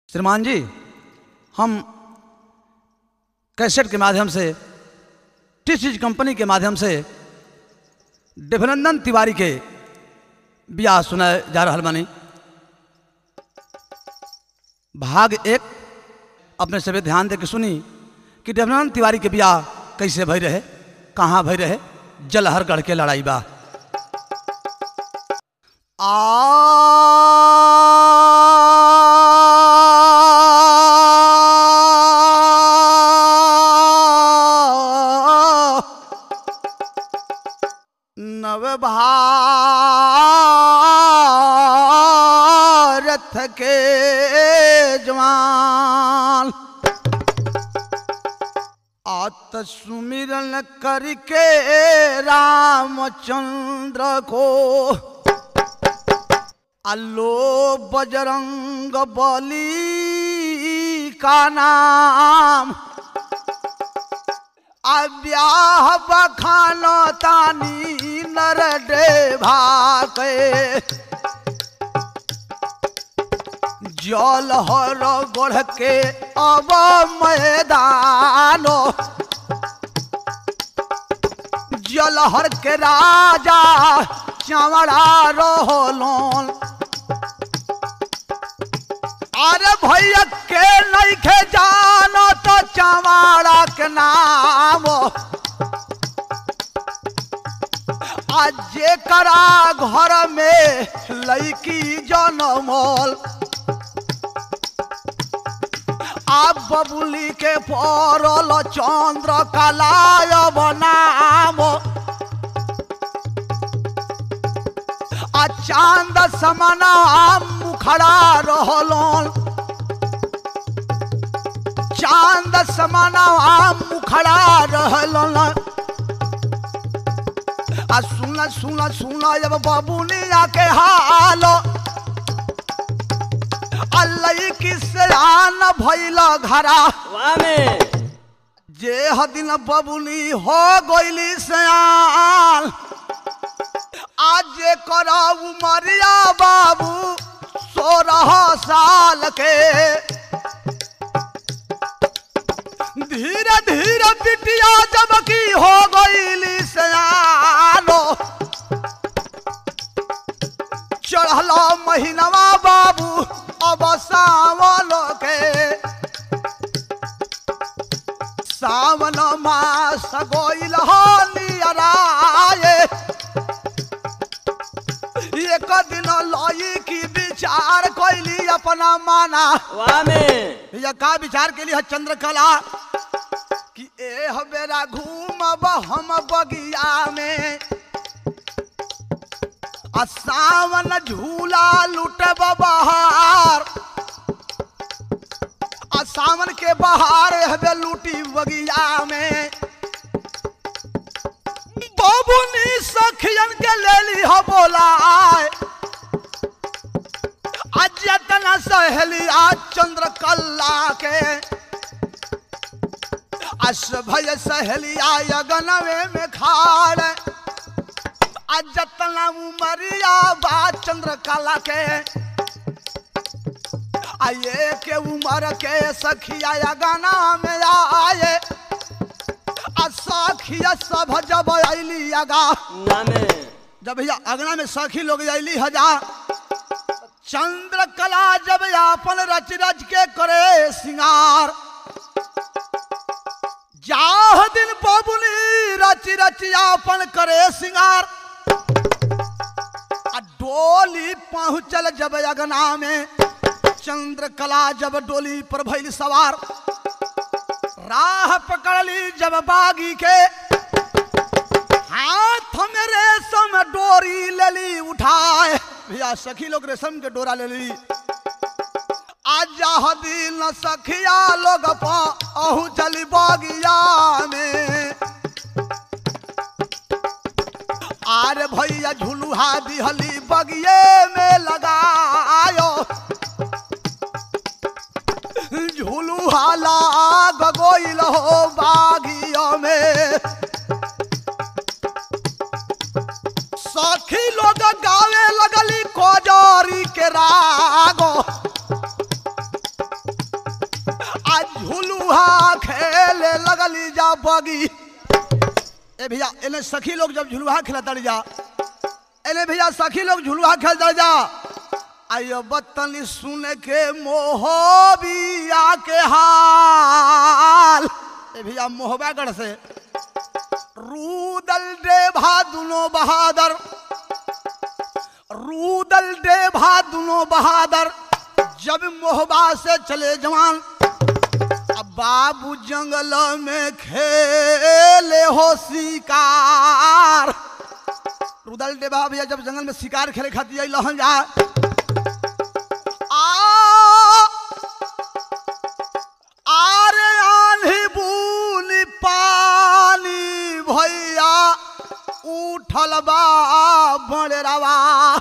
श्रीमान जी हम कैसेट के माध्यम से टी सीज कंपनी के माध्यम से देवनंदन तिवारी के ब्याह सुनाए जा रहा बानी भाग एक अपने सभी ध्यान दे के सुनी कि देवनंदन तिवारी के ब्याह कैसे भई रहे कहाँ भई रहे जलहरगढ़ के लड़ाई बा आ नव भारत के जवान आत सुमिरन करके रामचंद्र को अल्लो बजरंग बली का नाम अब्याह बखानो तानी नर डेभा के जल हर गोढ़ के अब मैदानो जलहर के राजा चवड़ा रोहलोन अरे भैया के नहीं खे जानो तो चमाड़ा के नाम आज जेकरा घर में लड़की जनमल आप बबुली के पड़ल चंद्र कलाय बनाम आ चांद समना मुखड़ा रहलन चांद समना मुखड़ा रहलन आ सुन सुन सुन जब बबुनिया के हाल अल्लाह किसे आन भइल घरा वाह में जे हदिन बबुनी हो गइली सयान आज जे करा उमरिया बाबू सोलह साल के धीरे धीरे बिटिया जब की हो गइली सयानो चढ़ल महीनवा बाबू अब सावन के सावन मास गोइल नियराए एक दिन लई की विचार कैली अपना माना वाह में भैया का विचार के लिए चंद्रकला कि ए बेरा घूमब हम बगिया में आ सावन झूला लुटब बहार आ सावन के बहार हबे लूटी बगिया में बाबूनी सखियन के ले ली हो बोलाए आज तना सहेली आज चंद्र कल्ला के अस भय सहेली आयगनवे में खाड़ आज जतना उमरिया बा चंद्र कला के आये के उमर के सखिया गाना में आए आ सखिया सब जब अली अगा वाह में जब भैया अगना में सखी लोग अली हजा चंद्र कला जब अपन रच रच के करे सिंगार जाह दिन बबुनी रच रच अपन करे सिंगार आ डोली पहुंचल जब अगना में चंद्र कला जब डोली पर भइल सवार राह पकड़ली जब बागी के हाथ में रेशम डोरी लेली उठाए भैया सखी लोग रेशम के डोरा लेली आज दिन सखिया लोग पहु चली बगिया में आरे भैया झुलुहा दिहली बगिए में लगायो झुलुहा लाग गोइल हो बागिया में सखी लोग गावे लगली कोजरी के रागो खेले लगली जा बगी ए भैया इन्हें सखी लोग जब झुलुहा खेलता जा इन्हें भैया सखी लोग झुलुहा खेलता जा आयो बतनी सुन के मोहबिया के हाल ए भैया मोहबागढ़ से रूदल देभा दुनो बहादुर रूदल देभा दुनो बहादुर जब मोहबा से चले जवान अब बाबू जंगल में खेले हो शिकार रुदल देवा भैया जब जंगल में शिकार खेले खातिर आई लहन जा आ आरे आंधी बूनी पानी भैया उठल बा बड़ेरावा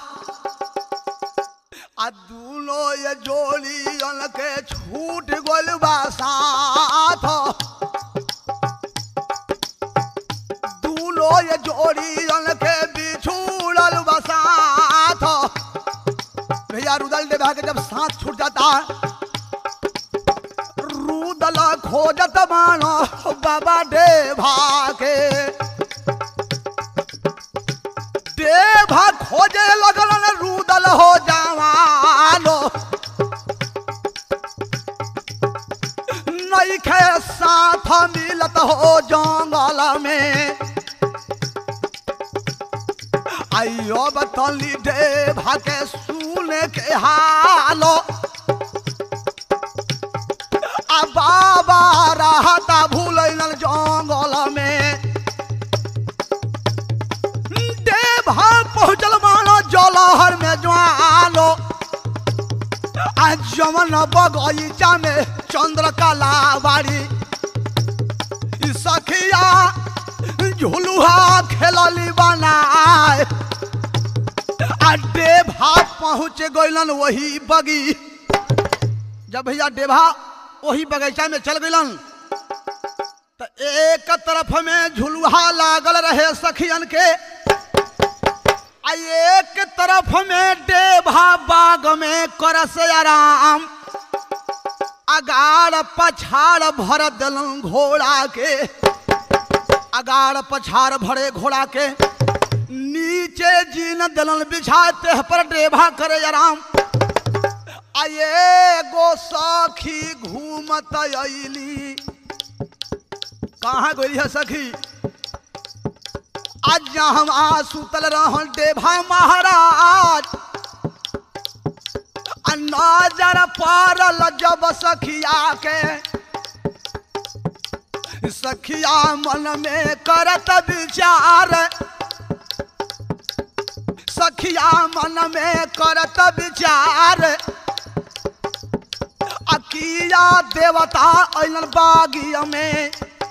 आ दूनो ये जोड़ी के छूट गोल बा साथ दूनो ये जोड़ी के बिछुड़ल बा साथ भैया रुदल देवा के जब साथ छूट जाता रुदल खोजत मानो बाबा देवा के देवा खोजे लगल रुदल हो जवानो नईखे साथ मिलत हो जंगल में आइयो बतली देवा के सुने के हालो आ बाबा रहता भूलन जंगल में देवा पहुँचल मानो जलहर में ज्वालो आ जमन बगीचा में चंद्रकला बाड़ी ई सखिया झुलुहा खेलली बनाए आ देभा पहुँच गइलन वही बगी जब भैया देभा वही बगीचा में चल गइलन तो एक तरफ में झुलुहा लागल रहे सखियन के आ एक तरफ में देभा बाग में करस आराम अगाड़ पछाड़ भर दिलन घोड़ा के अगाड़ पछाड़ भरे घोड़ा के नीचे जीन दिलन बिछाते पर देभा करे आराम आये गो सखी घूमत अली कहाँ गई है सखी आज हम आ सुतल रहन देभा महाराज आ नजर पड़ल जब सखिया के सखिया मन में करत विचार सखिया मन में करत विचार अकिया देवता अलन बागिया में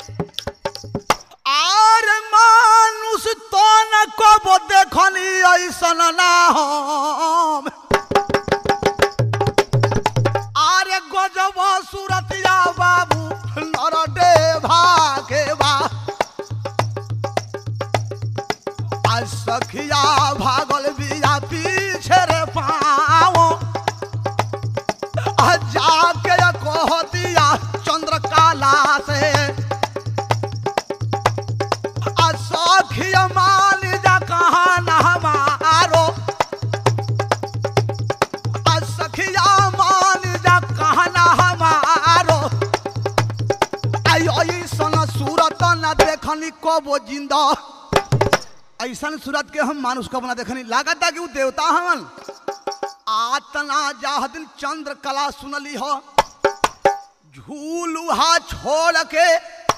आर मानुष तो न कब देखनी ऐसन ना हम आरे गजब सूरतिया बाबू नर देवा के बा आज सखिया भागल बिया पीछे रे पाओ आ जाके कह दिया चंद्रकाला से आ सखिया मान जा कहा ना हमारो आ सखिया मान जा कहा ना हमारो आई ऐसन सूरत न देखनी कबो जिंदा ऐसन सूरत के हम मानुष कबो ना देखनी लागत कि उ देवता हवन आतना जाहदिन चंद्र कला सुनली हो झूलुहा छोड़ के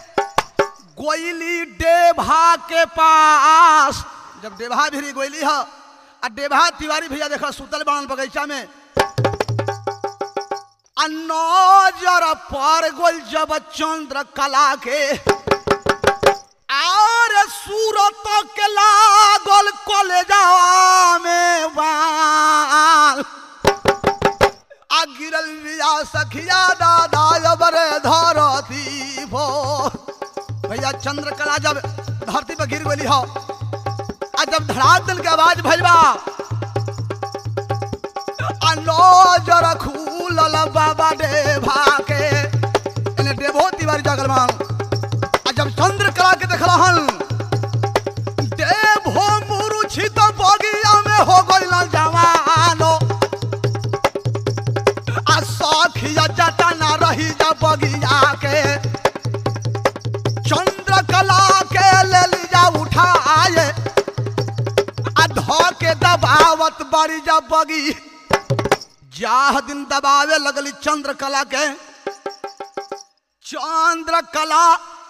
गोइली देभा के पास जब देभा भी गोइली हो आ देभा तिवारी भैया देखा सुतल बाण बगीचा में आ नजर पर गोल जब चंद्र कला के और सूरत के लागल कलेजा में बाल आ गिरल बिया सखिया दादा अबरे धरती भो भैया चंद्रकला जब धरती पर गिर गई हो आ जब धड़ाक दिल के आवाज भजबा आ नजर खूलल बाबा देभा के एने देवो तिवारी जगल मान बाड़ी जा बगी जाह दिन दबावे लगली चंद्र कला के चंद्र कला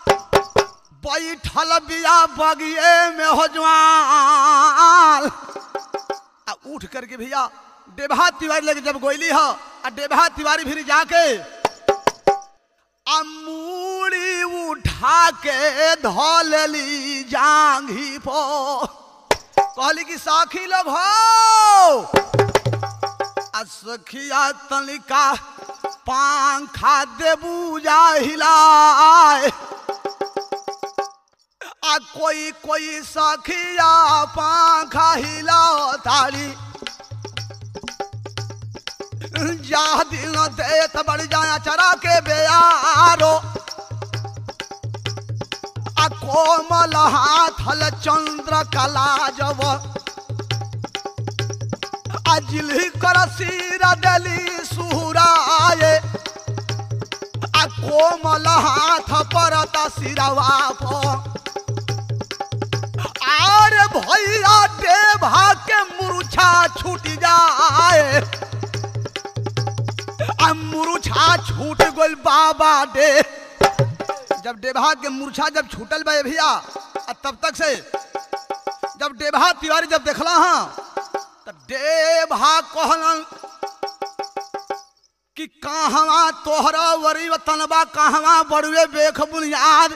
बैठल बिया बगिए में हो जवान आ उठ करके भैया डेभा तिवारी लगे जब गोइली ह आ डेभा तिवारी फिर जाके आ मूड़ी उठा के धोलेली जांघी पो कहली कि साखी लोग हो आ सखिया तनिका पंखा देबू जा हिलाए आ कोई कोई सखिया पंखा हिलाओ ताली जा दिल देत बड़ जाया चरा के बेयारो आ कोमल हाथल चंद्र कला जब अजली कर सिर दली सुहराए आ कोमल हाथ परत सिरवा पर आर भैया देवा के मुरुछा छूट जाए आ मुरुछा छूट गइल बाबा डे जब डेभा के मूर्छा जब छूटल बा भैया आ तब तक से जब डेभा तिवारी जब देखला हाँ तो डेभा कहलन कि कहवा तोहरा वरी वतनबा कहवा बड़ुए बेख बुनियाद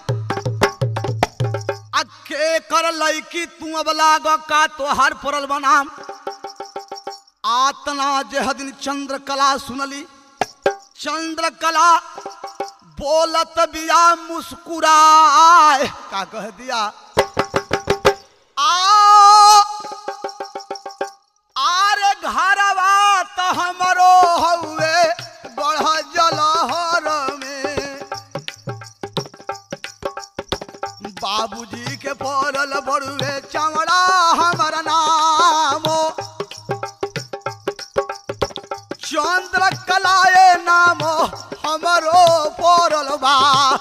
आ के कर लैकी तू अब लाग का तोहार पड़ल बनाम आतना जेह दिन चंद्र कला सुनली चंद्र कला बोलत बिया मुस्कुराए का कह दिया आ आरे घरवा त हमरो हउए बढ़ जलहर में बाबूजी के पड़ल बड़ुए चमड़ा हमर नामो चंद्र कलाए नामो हमरो पड़ल बा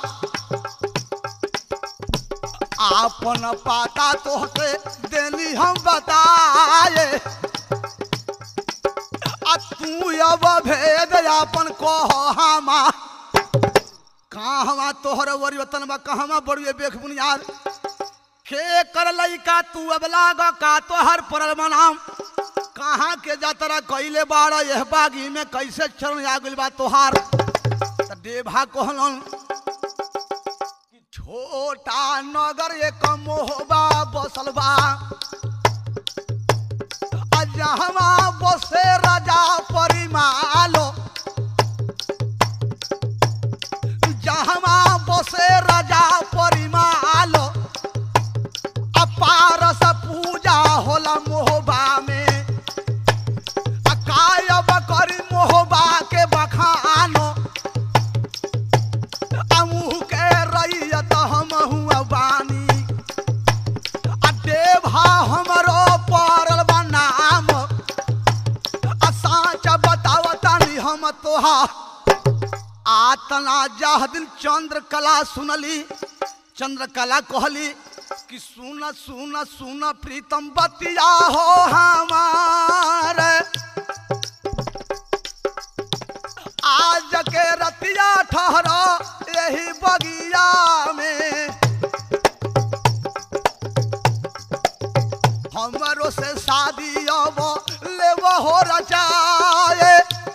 आपन पाता तोहके देली हम बताए आ तू अब भेद आपन कह हमा कहवा तोहर वरिवतन बा कहवा बड़ुए बेख बुनियाद के कर लइका तू अब लाग का तोहर परल मनाम कहाँ के जातरा कइले बाड़ यह बागी में कैसे चरण आ गइल बा तोहार त देभा कहलन कि छोटा नगर एक मोहबा बसल बा आ जहवा बसे राजा परिमालो जहवा बसे राजा परिमालो अपारस पूजा होला मोहबा में आ कायब करी मोहबा के बखानो अमुह के रैयत हम हुआ बानी आ देभा हमरो पड़ल बा नाम आ साँच बतावतानी हम तोहा आतना जाह दिन चंद्र कला सुनली चंद्र कला कहली कि सुन सुन सुन प्रीतम बतिया हो हमार आज के रतिया ठहरो यही बगिया में हमरो से शादी अब लेब हो रचाए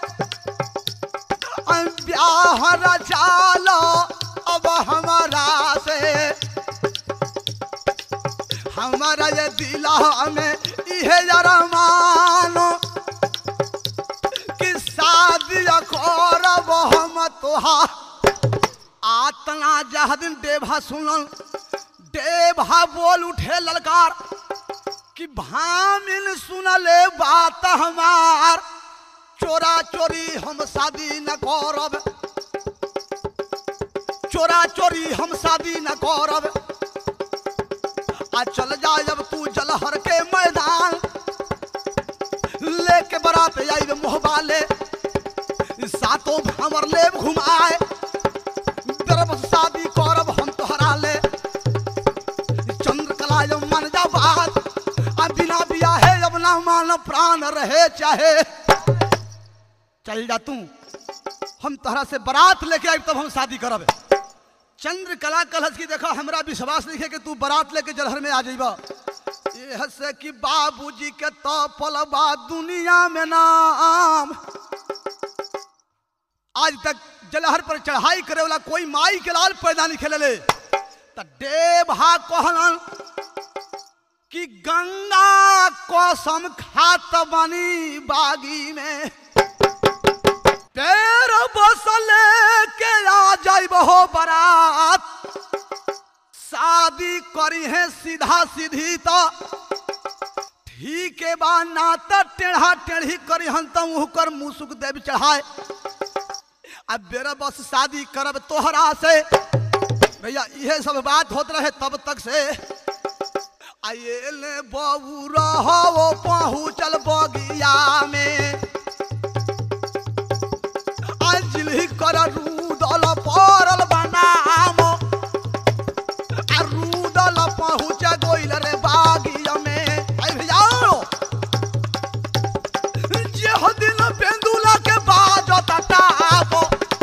ब्याह रचालो अब हमारा से हमारा ये दिला में इहे जरा मानो कि शादी करब हम तोहा आतना जह दिन देभा सुनल देभा बोल उठे ललकार कि भामिन सुनले बात हमार चोरा चोरी हम शादी न करब चोरा चोरी हम शादी न करब आ चल जा जब तू जलहर के मैदान लेके बरात आइब मोहबा ले सातों हमर ले घुमाए गर्भ शादी करब हम तोहरा ले चंद्रकला जब मन जा बात आ बिना बिया है अब ना मान प्राण रहे चाहे चल जा तू हम तहरा से बारात लेके आई तब हम शादी करब चंद्र कला कलश की देखा हमरा विश्वास नहीं है कि तू बारात लेके जलहर में आ जाइबा यह से कि बाबूजी के तो पलबा दुनिया में नाम आज तक जलहर पर चढ़ाई करे वाला कोई माई के लाल पैदा नहीं खेले त देवहा कहलन कि गंगा कसम खात बनी बागी में पैर बसले के आ जाई हो बारात शादी करी है सीधा सीधी तो ठीक है बा ना तो टेढ़ा टेढ़ी करी हन तो मुँह कर मुसुक देव चढ़ाए अब बेरा बस शादी करब तोहरा से भैया यह सब बात होत रहे तब तक से आये ले बबू रहो पहुँचल बगिया में अंजलि कर रूदल परल बनाम आ रूदल पहुँच गोइल रे बागिया में आई भैया जे हो दिन पेंदुला के बाजत टाप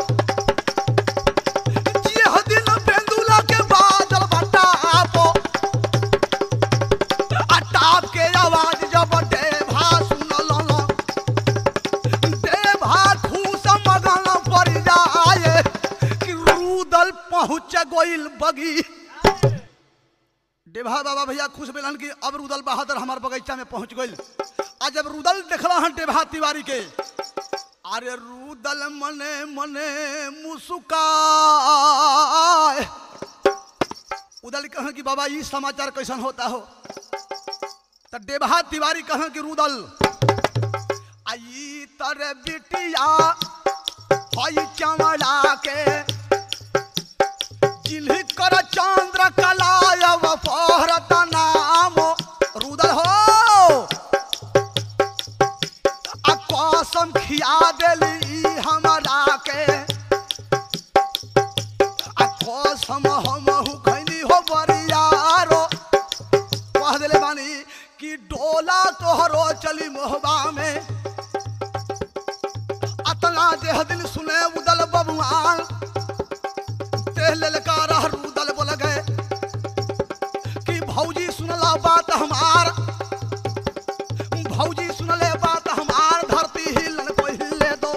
जे हो दिन पेंदुला के बाजल बटाप आ टाप के आवाज जब देभा सुनल देभा खूस मगन पड़ जाए कि रूदल पहुँच गोइल बगी डेभा बाबा भैया खुश भेलन कि अब रुदल बहादुर हमार बगीचा में पहुंच गइल आ जब रुदल देखला हन डेभा तिवारी के अरे रुदल मने मने मुस्काए उदल कहन कि बाबा ई समाचार कैसन होता हो त डेभा तिवारी कहन कि रुदल आई तर बिटिया हई चमड़ा के जिन्ह कर चंद्र कलायव पहरत नाम रुदल हो आ कसम खिया देली हमरा के आ कसम हमहु खैनी हो बरियारो कह देले बानी कि डोला तोहरो चली मोहबा में अतना देह दिल सुने उदल बबुआन ते ललकारा रूदल बोल गए कि भौजी सुनला बात हमार भौजी सुनले बात हमार धरती हिलन को हिले दो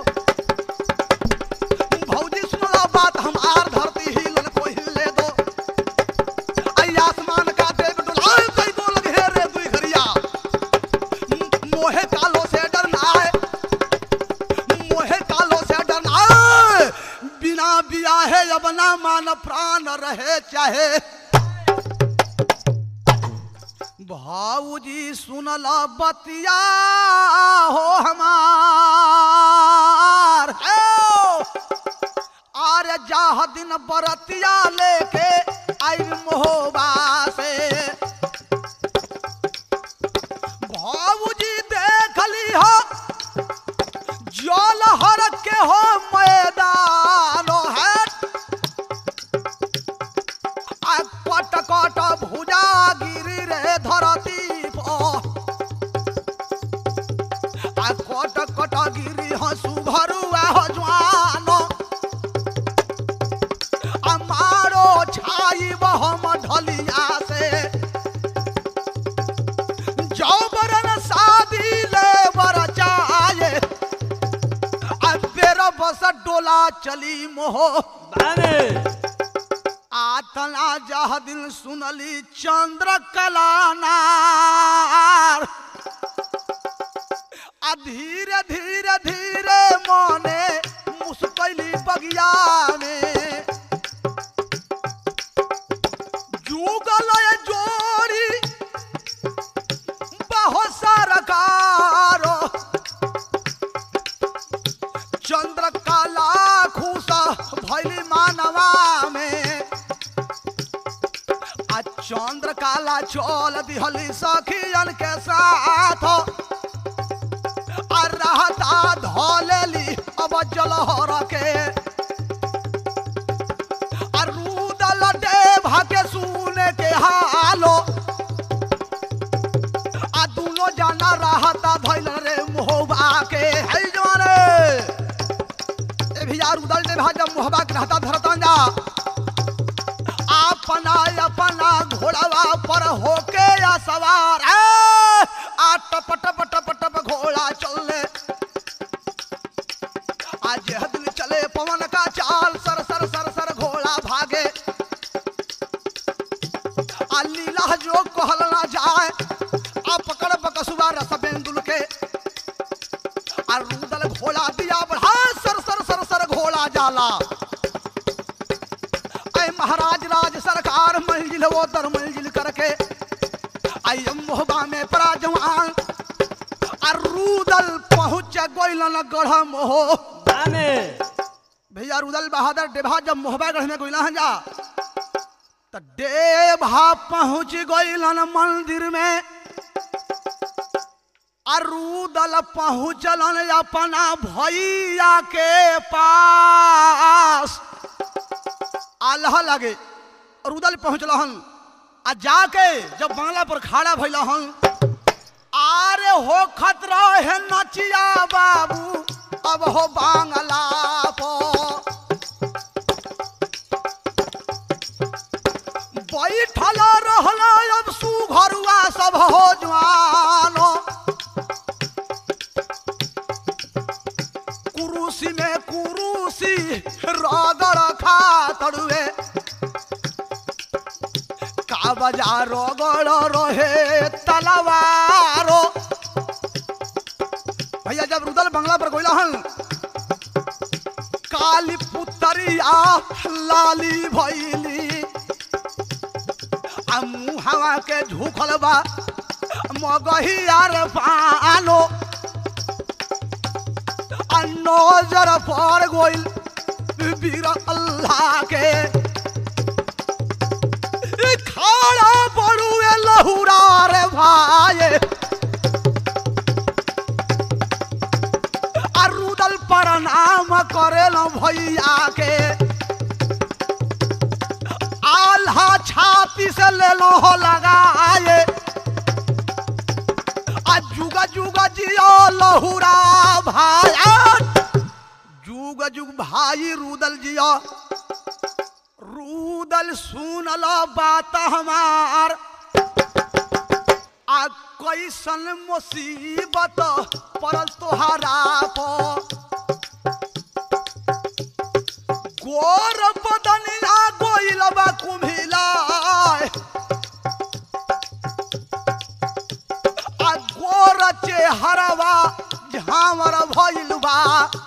भौजी सुनला बात हमार धरती हिलन को हिले दो आई आसमान का देव डुलाए कई दो लगे रे दुई घरिया मोहे कालो से डरना है मोहे कालो से डरना है बिना बिया है अब ना मान प्राण रहे चाहे भाऊजी सुनल बतिया हो हमार आरे जाह दिन बरतिया लेके आई मोहबा से भाऊजी देखली हो जल हर के हो मैदान है आ कट कट भुजा गिरी रे धरती पर आ कट कट गिरी हसु घरुआ हो ज्वान आ मारो छाई बहम ढलिया से जौबरन शादी ले बर चाहे आ बेर बस डोला चली मोह बामे आतना जह दिल सुनली चंद्र कलानार आ धीरे धीरे धीरे मने मुस्कैली बगिया में जुगल ये जोड़ी बहुत सारा कारो चंद्र काला खूसा भैली मानवा में आ चंद्र काला चल दिहली सखियन के साथ आ रहता धोलेली अब जलहर के आ रूदल देभा के सुने के हालो आ दोनों जाना रहता भैया रुदल देवा जब मोहबा के रहता धरता जा अपना अपना घोड़वा पर होके या सवार ए! आ टप टप टप टप घोड़ा चलने आज यह दिन चले पवन का चाल सर सर सर सर घोड़ा भागे आ लीला जो कहल ना जाए आ पकड़ बकसुआ रस बेंदुल के आ रूदल घोड़ा दिया बढ़ा सर सर सर सर घोड़ा जाला ऐ महाराज राज सरकार मंजिल वो दर मंजिल करके आई मोहबा में परा जवान आ रूदल पहुंच गोइलन गढ़ मोह बामे भैया रुदल बहादुर डेभा जब मोहबा गढ़ में गोइला जा तो डेभा पहुंच गइलन मंदिर में अरुदल पहुंचलन अपना भैया के पास आल्हा लगे रुदल पहुंचलहन आ जाके जब बांग्ला पर खड़ा भइलहन आरे हो खतरा है नचिया बाबू अब हो बांगला पो बैठल रहल अब सुघरुआ सब हो जवानो कुरुसी में कुरुसी रगड़ खा तड़ुए का बजा रगड़ रहे तलवारो भैया जब रुदल बंगला पर गोइला हन काली पुतरिया लाली भैली आ मुहावा के झुकल बा मगहिया रे पालो आ नजर पर गोइल वीर अल्लाह के ई खाड़ा बड़ुए लहुरा रे भाई आ रुदल प्रणाम करेल भैया के आल्हा छाती से ले लो हो लगाए आ जुगा जुगा जियो लहुरा भाई जुग जुग भाई रुदल जियो रुदल सुन लो बात हमार आ कैसन मुसीबत पड़ल तोहरा पो गोर बदनिया गोइल बा कुम्हिला आ गोर चेहरवा झामर भइल बा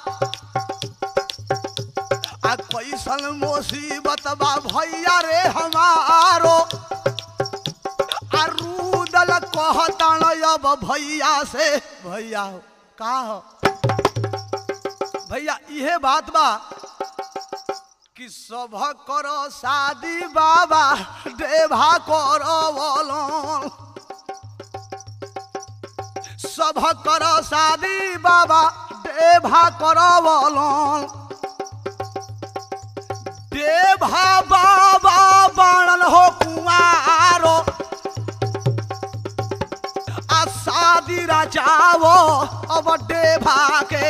आ कैसन मुसीबत बा भैया रे हमारो आ रुदल कहतन अब भैया से भैया हो का हो भैया इहे बात बा कि सभ करो शादी बाबा देवा करो बोलो सभ करो शादी बाबा देवा करो बोलो देवा बाबा बनल हो कुमारो आ शादी रचावो अब देवा के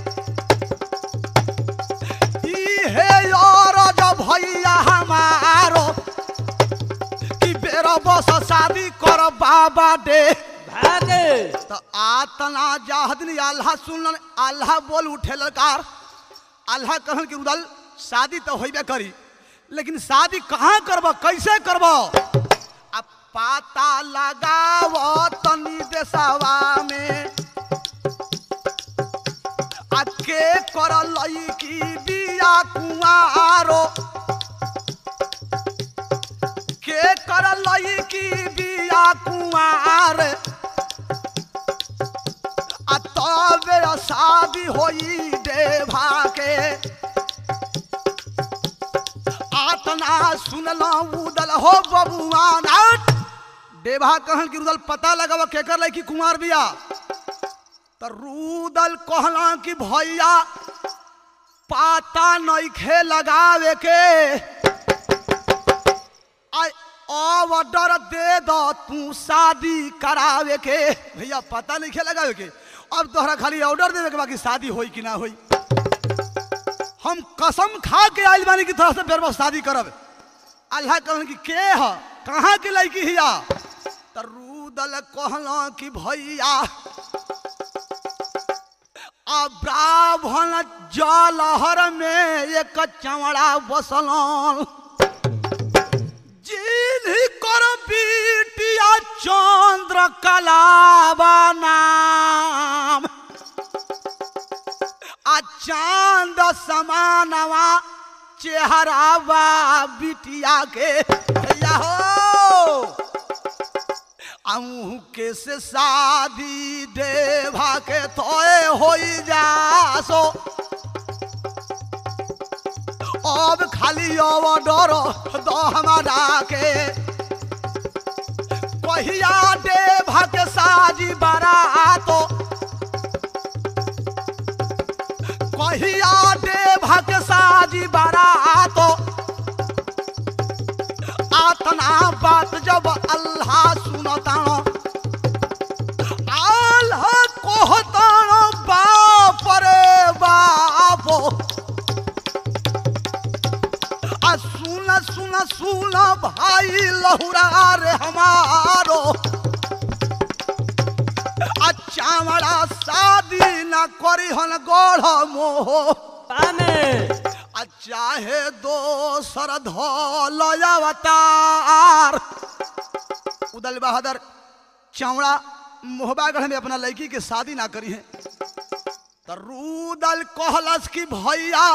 इहे और जब भैया हमारो कि बेरा बस शादी कर बाबा दे भागे तो आतना जाहदनी अल्लाह सुनलन अल्लाह बोल उठे ललकार अल्लाह कहन कि उदल शादी तो होइबे करी लेकिन शादी कहाँ करब कैसे करब अब पाता लगाव तनी देशवा में आ के कर लईकी बिया कुआरो के कर लईकी बिया कुआर आ तबे शादी होई देवा के आतना सुनला उदल हो बबुआन आट देवा कहन कि रुदल पता लगाव केकर लईकी कुमार बिया तो रूदल कहला कि भैया पाता नइखे लगावे के आई ऑर्डर दे दो तू शादी करावे के भैया पता नइखे लगावे के अब तोहरा खाली ऑर्डर देवे के बाकी शादी होई कि ना होई हम हम कसम खा के आइल बानी की तरह से बेरबा शादी करब अल्लाह कहन कि के ह कहाँ के लड़की हिया त रूदल कहला कि भैया आ ब्राह्मण जलहर में एक चमड़ा बसलन जिन्ही कर बीटिया चंद्र कलावा नाम आ चांद समानवा चेहरा बा बिटिया के भैया हो अहू के से शादी देवा के तोए होई जासो अब खाली ऑर्डर दो हमारा के कहिया देवा के साजी बारातो कहिया देवा के साजी बारातो आतना बात जब अल्लाह सुनतानो अल्लाह कहतानो बाप रे बापो आ सुन सुन सुन भाई लहुरा रे हमारो आ चावड़ा शादी न करी हन गढ़ मोह तामे आ चाहे दोसर धोल अवतार उदल बहादुर चौड़ा मोहबागढ़ में अपना लड़की के शादी ना करी है तो रूदल कहलस कि भैया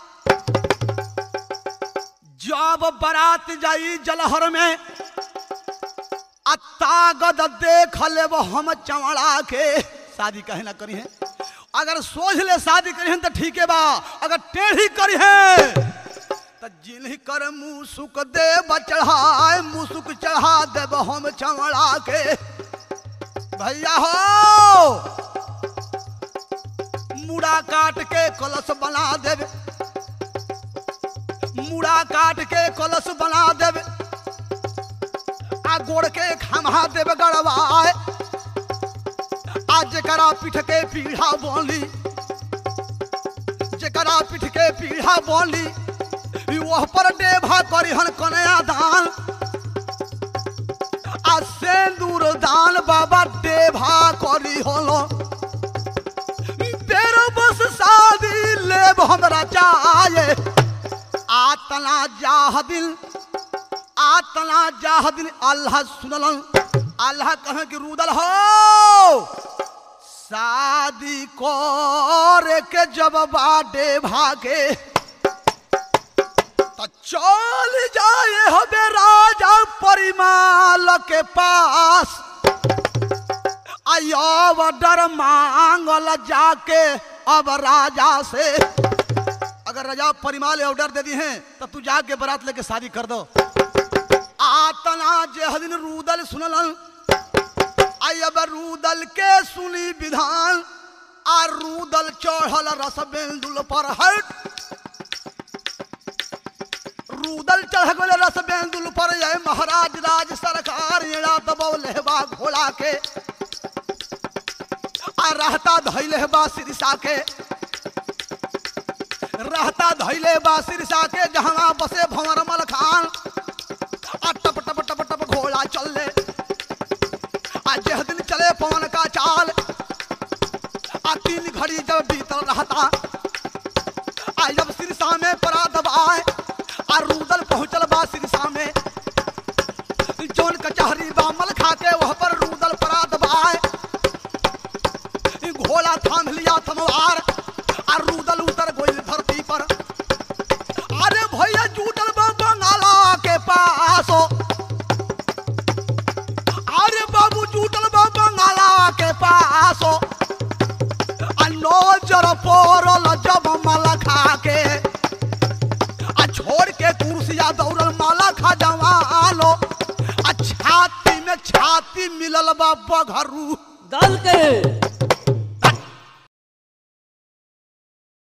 जब बारात जाई जलहर में आ तागद देख लेब हम चौड़ा के शादी कहे ना करी है अगर सोच ले शादी करी तो ठीक है बा अगर टेढ़ी करी है तो जिन्ही कर मुसुक दे चढ़ाए मुसुक चढ़ा देब हम चमड़ा के भैया हो मुड़ा काट के कलश बना देब मुड़ा काट के कलश बना देब आ गोड़ के खमा देब गड़वाए आज जकरा पीठ के पीढ़ा बोली जकरा पीठ के पीढ़ा बोली ई वह पर डेभा करी हन कन्या दान आ सेंदूर दान बाबा डेभा करी होलो बेरो बस शादी लेब हमरा चाहे आतना जाह दिल आतना जाह दिन अल्लाह सुनलन अल्लाह कहे कि रूदल हो शादी करे के जब बाडे भागे तो चल जाए हमें राजा परिमाल के पास आयो डर मांगल जाके अब राजा से अगर राजा परिमाल ऑर्डर दे दी हैं तो तू जाके बारात लेके शादी कर दो आतना जे हदिन रूदल सुनलन आई अब रूदल के सुनी विधान आ रूदल चढ़ल रस बेंदुल पर हट रूदल चढ़ गए रस बेंदुल पर ये महाराज राज सरकार एड़ा दबौले बा घोड़ा के आ रहता धैले बा सिरसा के रहता धैले बा सिरसा के जहाँ बसे भंवर मल खान आ टप टप टप टप घोड़ा चल ले आ जह दिन चले पवन का चाल आ तीन घड़ी जब बीतल रहता आ जब सिरसा में परा दबाए आ रूदल पहुंचल बा सिरसा में जौन कचहरी बा मल खा के वह पर रूदल परा दबाए घोड़ा थाम लिया थमवार आ रूदल उतर गोइल धरती पर अरे भैया जूटल बा बंगाला के पास अरे बाबू जूटल बा बंगाला के पास आ नजर पड़ल जब माला खा के आ छोड़ के कुर्सिया दौड़ल माला खा जवालो आ छाती में छाती मिलल बा बघरू दल के